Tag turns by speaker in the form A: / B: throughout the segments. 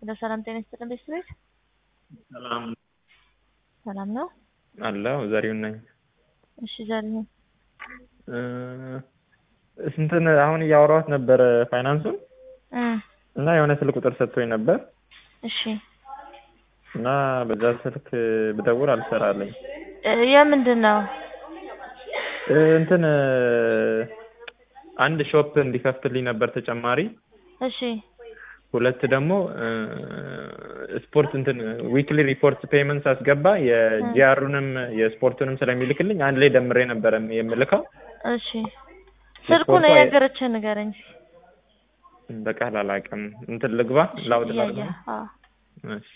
A: ሄሎ ሰላም ጤና ይስጥልን ቤተሰቦች
B: ሰላም
A: ሰላም ነው?
B: አለው ዘሪሁን ነኝ።
A: እሺ ዘሪሁን
B: እ ስንትን አሁን እያወራሁት ነበረ ፋይናንሱን
A: እ
B: እና የሆነ ስልክ ቁጥር ሰጥቶኝ ነበር
A: እሺ
B: እና በዛ ስልክ ብደውል አልሰራለኝ
A: እ የምንድን ነው?
B: እ እንትን እ አንድ ሾፕ እንዲከፍትልኝ ነበር ተጨማሪ
A: እሺ
B: ሁለት ደግሞ እ ስፖርት እንትን ዊክሊ ሪፖርት ፔመንት ሳስገባ የጂአሩንም የስፖርቱንም ስለሚልክልኝ አንድ ላይ ደምሬ ነበረ የምልከው።
A: እሺ ስልኩን የነገረችህ ንገረኝ።
B: በቃል አላውቅም። እንትን ልግባ ላውድ ላድርግ
A: እያየህ
B: ነው?
A: አዎ
B: እሺ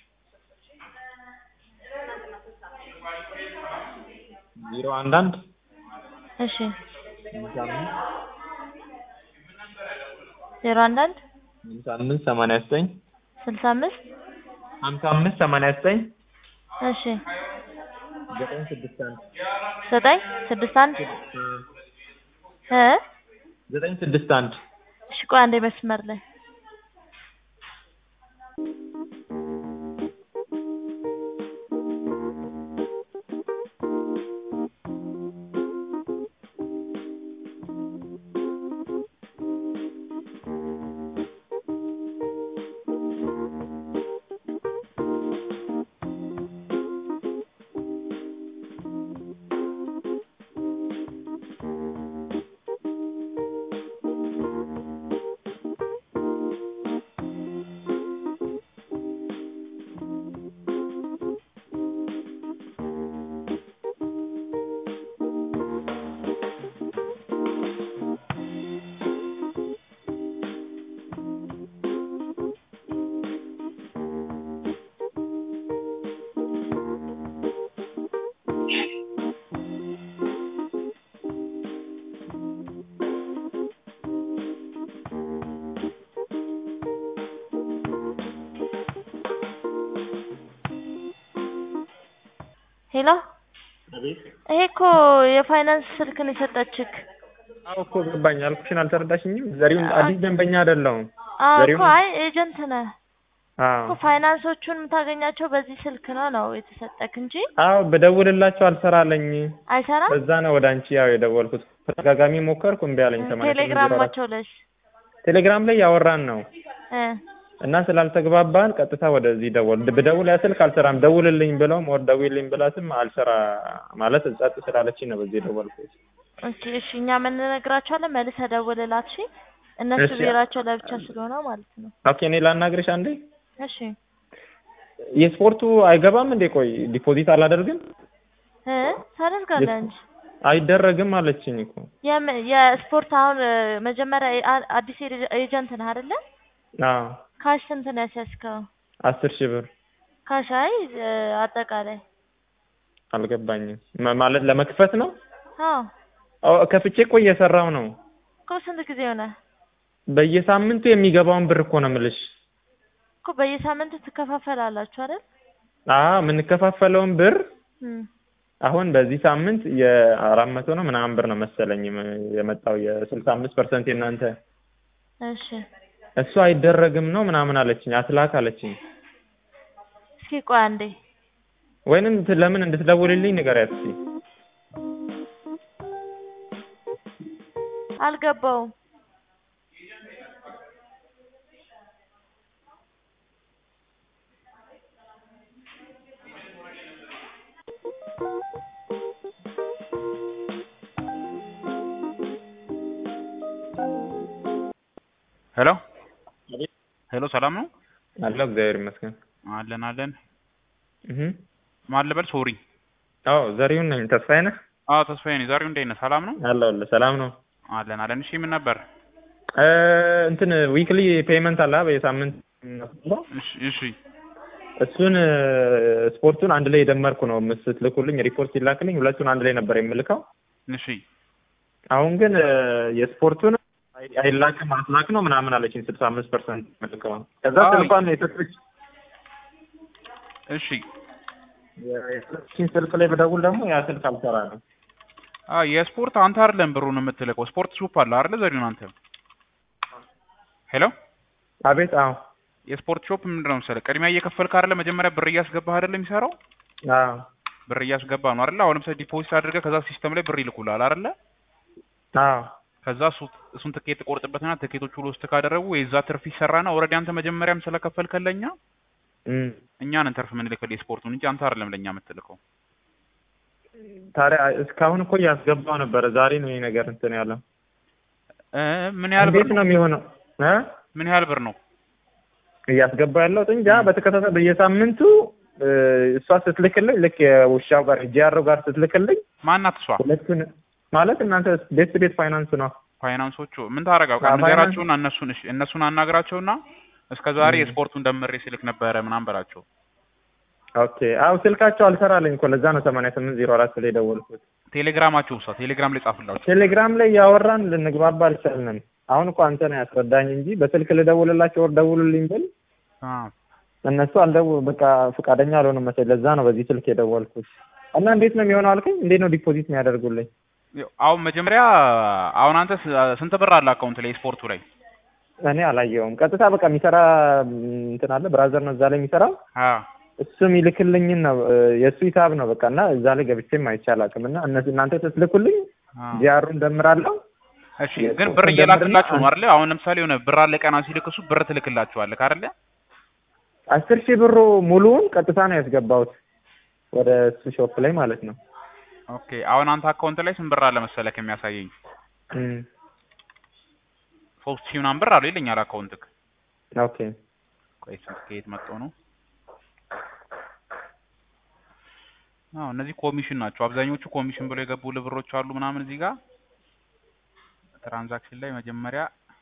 B: ዜሮ አንድ አንድ
A: እሺ ዜሮ አንድ አንድ
B: ሀምሳ አምስት ሰማንያ ዘጠኝ
A: ስልሳ አምስት
B: ሀምሳ አምስት ሰማንያ ዘጠኝ
A: እሺ
B: ዘጠኝ ስድስት አንድ
A: ዘጠኝ ስድስት አንድ እ
B: ዘጠኝ ስድስት አንድ
A: እሺ ቆይ አንዴ መስመር ላይ ሄሎ
B: አቤት
A: ይሄ እኮ የፋይናንስ ስልክ ነው የሰጠችክ።
B: አዎ እኮ ገባኝ አልኩሽን አልተረዳሽኝም ዘሪሁን አዲስ ደንበኛ አይደለሁም
A: አዎ እኮ
B: ዘሪሁን
A: አይ ኤጀንት ነህ
B: አዎ
A: እኮ ፋይናንሶቹን የምታገኛቸው በዚህ ስልክ ነው ነው የተሰጠክ እንጂ
B: አዎ በደውልላቸው አልሰራለኝ
A: አይሰራም።
B: በዛ ነው ወደ አንቺ ያው የደወልኩት ተደጋጋሚ ሞከርኩ እምቢ አለኝ ሰማንያ ስምንት ዜሮ አራት
A: ቴሌግራማቸው ለሽ
B: ቴሌግራም ላይ ያወራን ነው
A: እ
B: እና ስላልተግባባን ቀጥታ ወደዚህ ደወል ብደውል ያ ስልክ አልሰራም ደውልልኝ ብለውም ወር ደውልልኝ ብላትም አልሰራ ማለት ጸጥ ስላለችኝ ነው በዚህ የደወልኩት
A: ኦኬ እሺ እኛ ምን እንነግራቸዋለን መልሰህ ደውልላት እሺ እነሱ
B: እሺ።
A: ብሔራቸው ለብቻ ስለሆነ ማለት ነው
B: ኦኬ እኔ ላናግርሽ አንዴ
A: እሺ
B: የስፖርቱ አይገባም እንዴ ቆይ ዲፖዚት አላደርግም
A: እ ታደርጋለህ እንጂ
B: አይደረግም አለችኝ እኮ
A: የም- የስፖርት አሁን እ፣ መጀመሪያ አ- አዲስ ኤጀ- ኤጀንት ነህ አይደለ
B: አዎ
A: ካሽ ስንት ነው ያስያዝከው
B: አስር ሺህ ብር
A: ካሽ አይ እ፣ አጠቃላይ
B: አልገባኝም ማ- ማለት ለመክፈት ነው
A: አዎ
B: አዎ ከፍቼ እኮ እየሰራው ነው
A: እኮ ስንት ጊዜ ሆነ
B: በየሳምንቱ የሚገባውን ብር እኮ ነው የምልሽ
A: እኮ በየሳምንቱ ትከፋፈላላችሁ አይደል
B: አዎ የምንከፋፈለውን ብር
A: እም፣
B: አሁን በዚህ ሳምንት የአራት መቶ ነው ምናምን ብር ነው መሰለኝ የመጣው የስልሳ አምስት ፐርሰንት የእናንተ
A: እሺ
B: እሱ አይደረግም ነው ምናምን አለችኝ አትላክ አለችኝ
A: እስኪ ቆይ አንዴ
B: ወይንም ት- ለምን እንድትደውልልኝ ንገሪያት እስኪ
A: አልገባውም
C: ሄሎ
B: አቤት።
C: ሄሎ ሰላም ነው
B: አለው እግዚአብሔር ይመስገን
C: አለን አለን
B: እህ
C: ማን ልበል ሶሪ
B: አዎ ዘሪሁን ነኝ ተስፋዬ ነህ
C: አዎ ተስፋዬ ነኝ ዛሬው እንዴት ነህ ሰላም ነው
B: አለሁልህ ሰላም ነው
C: አለን አለን እሺ ምን ነበር
B: እ እንትን ዊክሊ ፔመንት አለ በየሳምንት የምናስገባው
C: እሺ እሺ
B: እሱን እ፣ ስፖርቱን አንድ ላይ የደመርኩ ነው ስትልኩልኝ ሪፖርት ሲላክልኝ ሁለቱን አንድ ላይ ነበር የምልከው
C: እሺ
B: አሁን ግን እ፣ የስፖርቱን አይ- አይላክም አትላክ ነው ምናምን አለችኝ ስልሳ አምስት ፐርሰንት የምልከው ከዛ
C: አይ።
B: ስልኳን የሰጠች
C: እሺ
B: የሰጠችኝ ስልክ ላይ በደውል ደግሞ ያ ስልክ አልሰራ ነው
C: አ የስፖርት አንተ አይደለም ብሩን የምትልከው ስፖርት ሱፕ አለ አይደለ ዘሪሁን አንተ ሄሎ
B: አቤት አዎ
C: የስፖርት ሾፕ ምንድን ነው መሰለህ ቅድሚያ እየከፈልክ አይደለ መጀመሪያ ብር እያስገባህ አይደለ የሚሰራው
B: አዎ
C: ብር እያስገባ ነው አይደለ አሁን ለምሳሌ ዲፖዚት አድርገህ ከዛ ሲስተም ላይ ብር ይልኩልሃል አይደለ
B: አዎ
C: ከዛ እሱ- እሱን ትኬት ትቆርጥበትና ትኬቶቹ ውስጥ ካደረጉ የዛ ትርፍ ይሰራና ኦልሬዲ አንተ መጀመሪያም ስለከፈልከን ለኛ
B: እም።
C: እኛንን ትርፍ የምንልክልህ የስፖርቱን እንጂ አንተ አይደለም ለኛ የምትልከው
B: ታዲያ እስካሁን እኮ እያስገባው ነበረ። ዛሬ ነው ይሄ ነገር እንትን ያለው።
C: እ ምን ያህል ብር
B: እንዴት
C: ነው
B: ነው የሚሆነው? እ
C: ምን ያህል ብር ነው
B: እያስገባ ያለው እንጃ። በተከታታይ በየሳምንቱ እ፣ እሷ ስትልክልኝ ልክ የውሻው ጋር ጂአሮ ጋር ስትልክልኝ
C: ማናት እሷ
B: ሁለቱን ማለት እናንተ ቤት ቤት ፋይናንስ ነው
C: ፋይናንሶቹ ምን ታደርጋው
B: አዎ፣
C: ንገራቸውና እነሱን እሺ እነሱን አናግራቸውና እስከ ዛሬ
B: እም።
C: የስፖርቱን ደምሬ ስልክ ነበረ ምናምን በላቸው
B: ኦኬ። አዎ ስልካቸው አልሰራልኝ እኮ ለዛ ነው ሰማንያ ስምንት ዜሮ አራት ላይ ደወልኩት።
C: ቴሌግራማቸው ውሳ ቴሌግራም ላይ ጻፍላቸው
B: ቴሌግራም ላይ እያወራን ልንግባባ አልቻልንም። አሁን እኮ አንተ ነው ያስረዳኝ እንጂ በስልክ ልደውልላቸው ወር ደውሉልኝ ብል
C: አ
B: እነሱ አልደው በቃ ፈቃደኛ አልሆኑም መሰለኝ። ለዛ ነው በዚህ ስልክ የደወልኩት። እና እንዴት ነው የሚሆነው አልከኝ? እንዴት ነው ዲፖዚት የሚያደርጉልኝ?
C: ያው አሁን መጀመሪያ አሁን አንተ ስ- ስንት ብር አለ አካውንት ላይ ስፖርቱ ላይ
B: እኔ አላየውም። ቀጥታ በቃ የሚሰራ ም፣ እንትን አለ ብራዘር ነው እዛ ላይ የሚሰራው
C: አ
B: እሱ የሚልክልኝን ነው እ፣ የእሱ ሂሳብ ነው በቃ እና እዛ ላይ ገብቼም አይቼ አላውቅም። እና እነሱ እናንተ ስትልኩልኝ
C: አ
B: ጂአሩን ደምራለሁ።
C: እሺ
B: የስፖርቱን
C: ግን ብር
B: ደምርና
C: እየላክላችሁ ነው
B: አንድ-
C: አይደለ? አሁን ለምሳሌ የሆነ ብር አለ ቀና ሲልክ እሱ ብር ትልክላችኋለህ አይደለ?
B: አስር ሺህ ብሩ ሙሉውን ቀጥታ ነው ያስገባሁት ወደ እሱ ሾፕ ላይ ማለት ነው።
C: ኦኬ አሁን አንተ አካውንት ላይ ስንት ብር አለ መሰለህ የሚያሳየኝ
B: እም፣
C: ሶስት ሺህ ምናምን ብር አለ ይለኛል አካውንትክ።
B: ኦኬ
C: ቆይ ስንት ከየት መጥቶ ነው? አዎ እነዚህ ኮሚሽን ናቸው አብዛኞቹ ኮሚሽን ብለው የገቡ ብሮች አሉ ምናምን እዚህ ጋር ትራንዛክሽን ላይ መጀመሪያ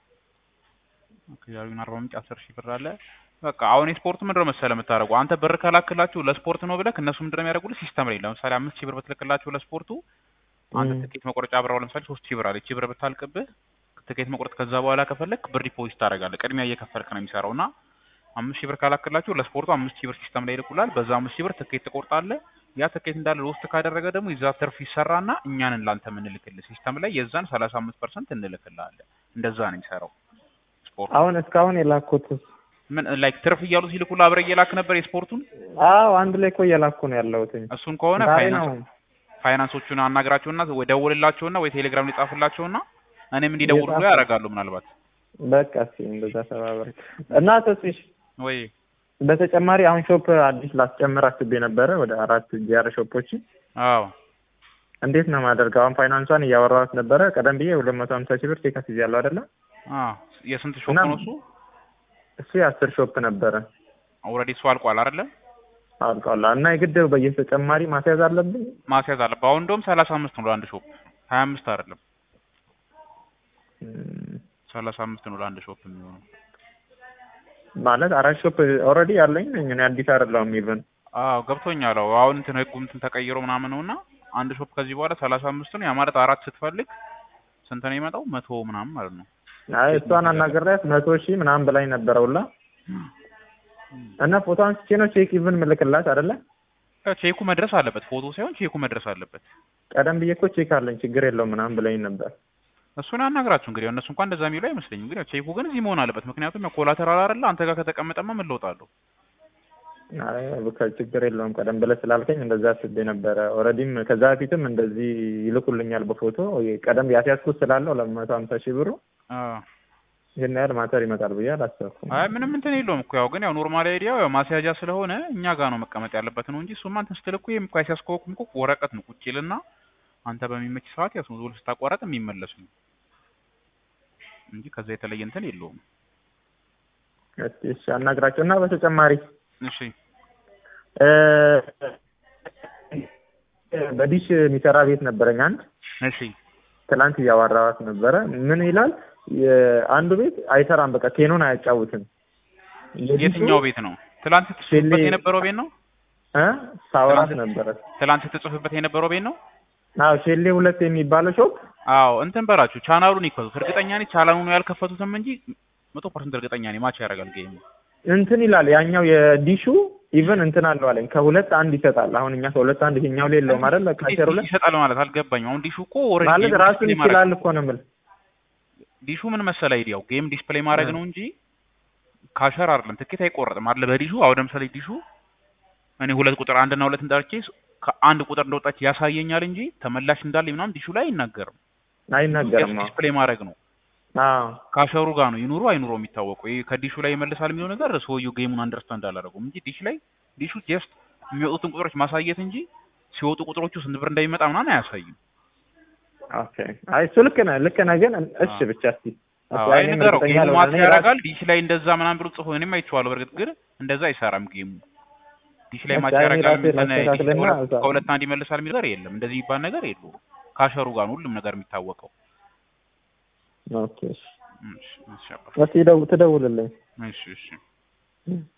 C: ያሉን አርባ ምንጭ አስር ሺህ ብር አለ። በቃ አሁን የስፖርቱ ምንድን ነው መሰለህ የምታደርጉ አንተ ብር ከላክላችሁ ለስፖርት ነው ብለህ እነሱ ምንድን ነው የሚያደርጉልህ ሲስተም ላይ ለምሳሌ አምስት ሺህ ብር ብትልክላችሁ ለስፖርቱ አንተ
B: እም፣
C: ትኬት መቁረጫ ብራው ለምሳሌ ሶስት ሺህ ብር አለ ይቺ ብር ብታልቅብህ ትኬት መቁረጥ ከዛ በኋላ ከፈለክ ብር ዲፖዚት ታደርጋለህ ቅድሚያ እየከፈልክ ነው የሚሰራው እና አምስት ሺህ ብር ካላክላችሁ ለስፖርቱ አምስት ሺህ ብር ሲስተም ላይ ይልኩላል በዛ አምስት ሺህ ብር ትኬት ትቆርጣለህ ያ ትኬት እንዳለ ውስጥ ካደረገ ደግሞ የዛ ትርፍ ይሰራና እኛንን ላንተ የምንልክልህ ሲስተም ላይ የዛን ሰላሳ አምስት ፐርሰንት እንልክልሃለን እንደዛ ነው የሚሰራው ስፖርቱ
B: አሁን እስካሁን የላኩት
C: ምን ላይክ ትርፍ እያሉ ሲልኩልህ አብረህ እየላክ ነበር የስፖርቱን
B: አዎ አንድ ላይ እኮ እየላኩ ነው ያለሁትኝ።
C: እሱን ከሆነ
B: ዛሬ
C: ፋይናንስ
B: ነው
C: ፋይናንሶቹን አናግራቸውና ወይ ደውልላቸውና ወይ ቴሌግራም ላይ ጻፍላቸውና እኔም እንዲደውሉ
B: እየጻፍኩ-
C: ያደርጋሉ ምናልባት
B: በቃ እስኪ እንደዛ ተባበር እና ተስሽ
C: ወይ
B: በተጨማሪ አሁን ሾፕ አዲስ ላስጨምር አስቤ ነበረ ወደ አራት ጂአር ሾፖች
C: አዎ
B: እንዴት ነው ማደርገው? አሁን ፋይናንሷን እያወራኋት ነበረ። ቀደም ብዬ ሁለት መቶ ሀምሳ ሺህ ብር ቼክ አስይዣለሁ አይደለ?
C: አ የስንት ሾፕ
B: እና-
C: ነው እሱ
B: እሱ የአስር ሾፕ ነበረ
C: ኦልሬዲ እሱ አልቋል አይደለ
B: አልቋላ እና የግድ በየተጨማሪ ማስያዝ አለብኝ።
C: ማስያዝ አለ አሁን እንደውም ሰላሳ አምስት ነው ለአንድ ሾፕ ሀያ አምስት አይደለም
B: እም፣
C: ሰላሳ አምስት ነው ለአንድ ሾፕ የሚሆነው
B: ማለት አራት ሾፕ ኦልሬዲ ያለኝ ነኝ እኔ አዲስ አይደለሁም ኢቨን
C: አዎ ገብቶኛል አዎ አሁን እንትን ህጉ እንትን ተቀይሮ ምናምን ነውና አንድ ሾፕ ከዚህ በኋላ ሰላሳ አምስት ነው ያ ማለት አራት ስትፈልግ ስንት ነው የሚመጣው መቶ ምናምን ማለት ነው
B: አይ እሷን አናግሬያት መቶ ሺህ ምናምን በላይ ነበረውላ እና ፎቶ አንስቼ ነው ቼክ ኢቭን ምልክላት አይደለ?
C: ያው ቼኩ መድረስ አለበት ፎቶ ሳይሆን ቼኩ መድረስ አለበት
B: ቀደም ብዬ እኮ ቼክ አለኝ ችግር የለውም ምናምን ብለኝ ነበር።
C: እሱን ያናግራችሁ እንግዲህ ያው እነሱ እንኳን እንደዛ የሚሉ አይመስለኝም ግን ያው ቼኩ ግን እዚህ መሆን አለበት ምክንያቱም ያው ኮላተራል አይደለ አንተ ጋር ከተቀመጠማ ምን ለውጥ አለው
B: አይ በቃ ችግር የለውም ቀደም ብለህ ስላልከኝ እንደዛ አስቤ ነበረ። ኦልሬዲም ከዛ በፊትም እንደዚህ ይልኩልኛል በፎቶ ቀደም ያስያዝኩት ስላለው ለመቶ ሀምሳ ሺህ ብሩ
C: አዎ
B: ይህን ያህል ማተር ይመጣል ብዬ አላሰብኩም።
C: አይ ምንም እንትን የለውም እኮ ያው ግን ያው ኖርማል አይዲያው ያው ማስያዣ ስለሆነ እኛ ጋር ነው መቀመጥ ያለበት ነው እንጂ እሱማ እንትን ስትል እኮ ይሄም እኮ ያስያዝከውም እኮ ወረቀት ነው ቁጭ ይልና አንተ በሚመች ሰዓት ያው ዞል ስታቋረጥ የሚመለስ ነው እንጂ ከዛ የተለየ እንትን የለውም።
B: እስኪ እሺ አናግራቸው እና በተጨማሪ
C: እሺ
B: እ በዲሽ የሚሰራ ቤት ነበረኝ አንድ
C: እሺ
B: ትላንት እያዋራኋት ነበረ። ምን ይላል የአንዱ ቤት አይሰራም፣ በቃ ኬኖን አያጫውትም። የዲሹ
C: የትኛው ቤት ነው? ትላንት ስትጽፍበት
B: ሼሌ-
C: የነበረው ቤት ነው?
B: እ ሳወራት
C: ትላንት-
B: ነበረ።
C: ትላንት ስትጽፍበት የነበረው ቤት ነው?
B: አዎ ሼሌ ሁለት የሚባለው ሾፕ
C: አዎ እንትን በላችሁ ቻናሉን ይክፈቱት። እርግጠኛ ነኝ ቻናሉን ያልከፈቱትም እንጂ መቶ ፐርሰንት እርግጠኛ ነኝ ማች ያደርጋል ጌሙ።
B: እንትን ይላል ያኛው የዲሹ ኢቨን እንትን አለው አለኝ ከሁለት አንድ ይሰጣል። አሁን እኛ ከሁለት አንድ ይሄኛው ላይ የለውም አይደል? ካቸሩ ላይ
C: ይሰጣል ማለት አልገባኝም። አሁን ዲሹ እኮ ኦልሬዲ
B: ማለት
C: ጌም
B: ራሱን
C: ዲስፕሌይ ማድረግ
B: ይችላል እኮ ነው የምልህ።
C: ዲሹ ምን መሰለህ አይዲያው ጌም ዲስፕሌይ ማድረግ
B: እ።
C: ነው እንጂ ካሸር አይደለም ትኬት አይቆረጥም አለ በዲሹ አሁን ለምሳሌ ዲሹ እኔ ሁለት ቁጥር አንድና ሁለትን ጠርቼ ከአንድ ቁጥር እንደወጣች ያሳየኛል እንጂ ተመላሽ እንዳለ ምናምን ዲሹ ላይ አይናገርም።
B: አይናገርም። አዎ
C: ዲስፕሌይ ማድረግ ነው።
B: አዎ
C: ካሸሩ ጋር ነው ይኑሩ አይኑሩ የሚታወቀው። ይሄ ከዲሹ ላይ ይመልሳል የሚለው ነገር ሰውየው ጌሙን አንደርስታንድ አላደረጉም እንጂ ዲሽ ላይ ዲሹ ጀስት የሚወጡትን ቁጥሮች ማሳየት እንጂ ሲወጡ ቁጥሮቹ ስንት ብር እንደሚመጣ ምናምን አያሳይም።
B: ኦኬ። አይ እሱ ልክ ነህ ልክ ነህ፣ ግን እሺ ብቻ እስቲ
C: አዎ
B: አይ
C: አይ
B: እኔም
C: ንገረው
B: እርግጠኛ
C: ጌሙ
B: አልሆንም።
C: ማት
B: እኔ ራሴ-
C: ያደርጋል ዲሽ ላይ እንደዛ ምናምን ብሎ ጽፎ እኔም አይቼዋለሁ። በእርግጥ ግን እንደዛ አይሰራም ጌሙ ዲሽ ላይ
B: በቃ
C: ማት
B: እኔ
C: ያደርጋል
B: ራሴ
C: እንትን ዲሽ
B: ላስተካክልና
C: ከሁለት-
B: እዛ-
C: ከሁለት አንድ ይመልሳል የሚል ነገር የለም። እንደዚህ የሚባል ነገር የለውም። ካሸሩ ጋር ነው ሁሉም ነገር የሚታወቀው።
B: ኦኬ። እሺ
C: እሺ እሺ አባ።
B: እስቲ ደው- ትደውልልኝ።
C: እሺ እሺ
B: እም።